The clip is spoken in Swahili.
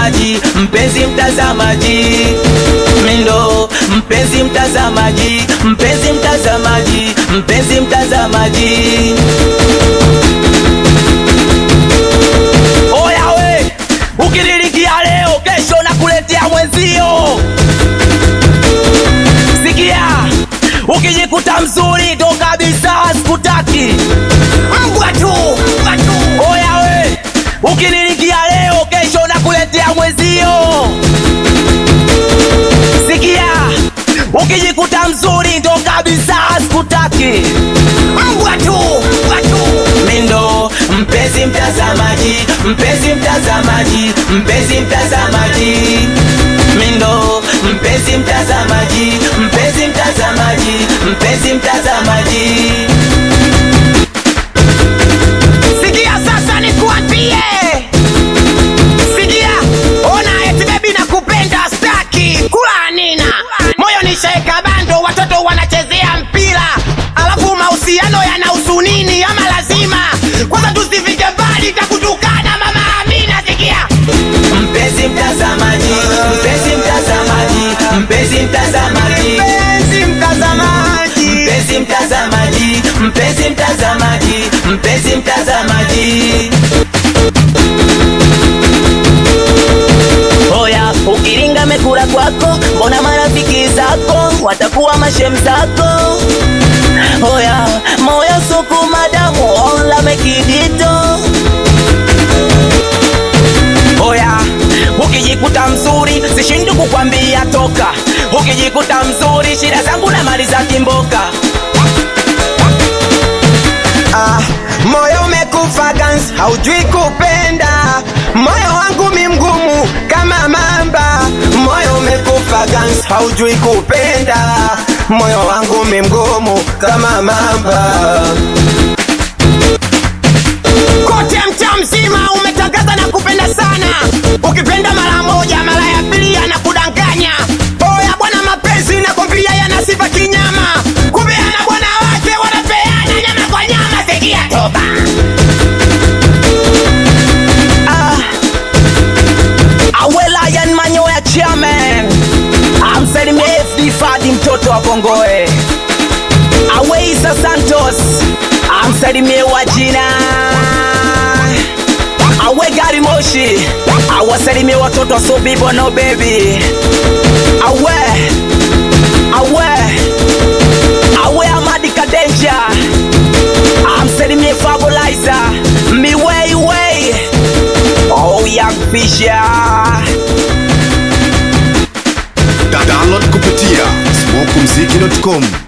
mtazamaji, mpenzi mtazamaji, mindo mpenzi mtazamaji, mpenzi mtazamaji, mpenzi mtazamaji. Oya we, ukinilikia leo, kesho nakuletea mwenzio. Sikia, ukijikuta mzuri ndo kabisa sikutaki. Mbwa tu, mbwa tu. Oya we, ukinilikia leo, kesho nakuletea mwenzio. Sikia, ukijikuta mzuri ndo kabisa sikutaki. Mbwa tu, mbwa tu. Mindo mpenzi mtazamaji, mpenzi mtazamaji, mpenzi mtazamaji. Mindo mpenzi mtazamaji, mpenzi mtazamaji, mpenzi mtazamaji. Sikia sasa nikuambie, sikia, ona eti bebi nakupenda staki kula nina moyo nishaeka bando, watoto wanachezea mpira, alafu mahusiano yanahusu nini? Ama lazima kwanza tusifike mbali, takutukana mama Amina. Sikia Mpenzi mtazamaji, mpenzi mtazamaji, mpenzi mtazamaji. mpenzi mtazamaji, Mpenzi mtazamaji, mpenzi mtazamaji, mpenzi mtazamaji. Oya, ukiringa mekula kwako, mbona marafiki zako watakuwa mashem zako? Oya, moyo suku madamu ola mekidito. Oya, ukijikuta mzuri sishindi kukwambia toka. Ukijikuta mzuri shida zangu na mali za kimboka. Ah, moyo umekufa gans, haujui kupenda. Moyo wangu mi mgumu kama mamba. Moyo umekufa gans, haujui kupenda. Moyo wangu mi mgumu kama mamba. Kote mtaa mzima umetangaza na kupenda sana. Ukipenda mara moja, mara ya pili anakudanganya. Oya bwana, mapenzi nakwambia yana sifa kinyama. Kumbe ana bwana wake wanapeana nyama kwa nyama. Sikia toba. Awela yan manyoya chairman. Amsalimie FD Fadi mtoto wa Bongoe. Aweisa Santos. Amsalimie wajina. Awe gari moshi. Awasalimie watoto wa Sobibo no baby. Awe. Awe. Awe Amadi Kadenja. Amsalimie Fabulaiza. Miwei wei. Oh young Fisher. Da- download kupitia smokumziki.com